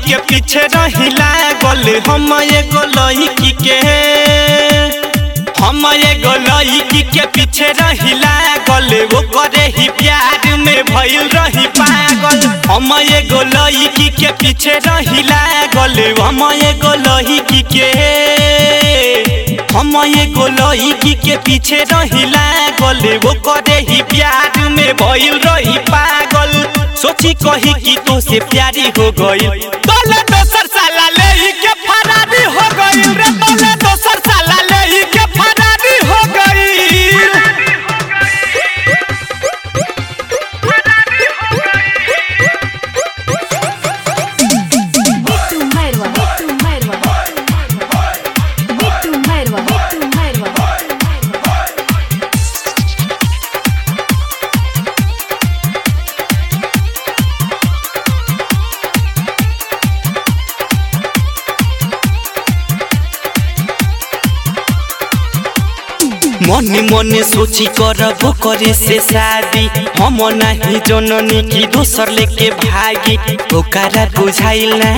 के पीछे रही लागल हम एगो लड़की के हम एगो लड़की के पीछे रही लागल वो करे ही प्यार में भइल रही पागल हम एगो लड़की के पीछे रही लागल हम एगो लड़की के हम एगो लड़की के पीछे रही लागल वो करे ही प्यार में भइल रही पागल सोची कही कि तो से प्यारी हो गई तोले दोसर साला ले के फरारी हो गई रे तोले दोसर साला ले के फरारी हो गई Bitu Merwa, Bitu Merwa, Bitu Merwa, Bitu Merwa. मने मने सोची करबो करे से शादी हम नहीं जननी की दोसर लेके भागी ओकरा बुझाइल ना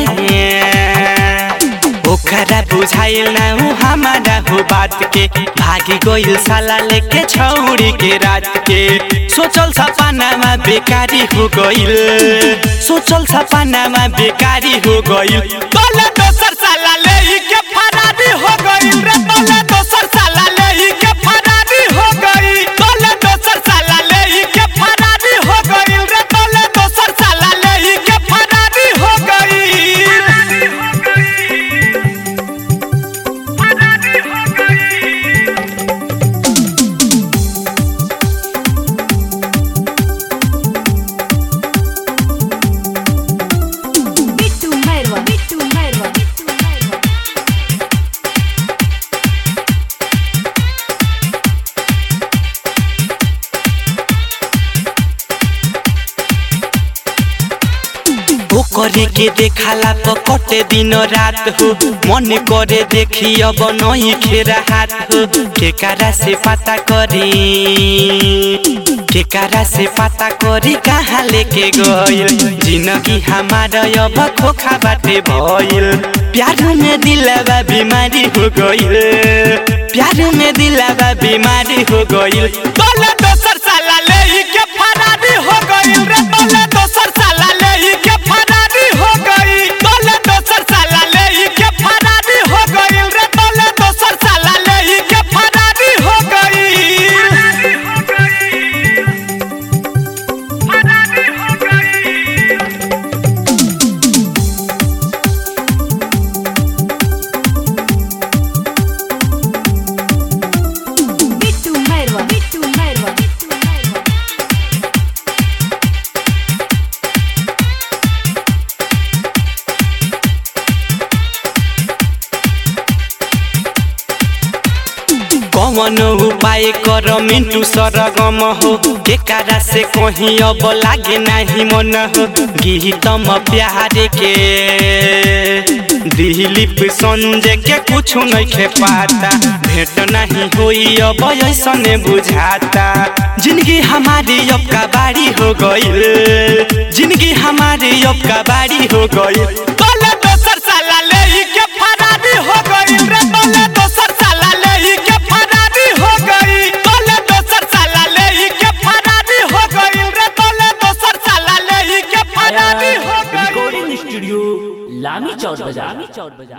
ओकरा बुझाइल ना हो हमारा हो बात के भागी गइल साला लेके छौरी के रात के सोचल सपनामा बेकारी हो गइल सोचल सपनामा बेकारी हो गइल तोले दोसर साला ले के फरारी हो गइल रे तोले दोसर साला ले के फरारी हो गई तोले दोसर साला ले के फरारी हो गइल रे तोले दोसर साला ले के फरारी हो गई Bitu Merwa, Bitu Merwa, Bitu Merwa. ओ करे के देखाला तो कटे दिन रात हो मन करे देखी अब नहीं खेरा हाथ हो केकारा से पता करी केकारा से पता करी कहाँ लेके गइल जिंदगी हमारा अब खोखा बाटे भइल प्यार में दिलवा बीमारी हो गइल प्यार में दिलवा बीमारी हो गइल तोले दोसर साला ले के फरारी हो गइल रे तोले दोसर साला ले के फरारी हो गई तोले दोसर साला ले के फरारी हो गइल रे तोले दोसर साला ले के फरारी हो गई Bitu Merwa, Bitu Merwa, Bitu Merwa. कौन उपाय कर मिंटू सरगम हो केकारा से कहीं अब लागे नहीं मन हो गीतम प्यार के दिलीप संजय के कुछ नहीं खे पाता भेंट नहीं हुई अब ऐसने बुझाता जिंदगी हमारी अब का बारी हो गई जिंदगी हमारी अब का बारी हो गई तोले दोसर साला ले के फरारी हो गई रे तोले दोसर साला ले के फरारी हो गई तोले दोसर साला ले के फरारी हो गई रे तोले दोसर साला ले के फरारी हो गई रिकॉर्डिंग स्टूडियो लामी चौक बाजार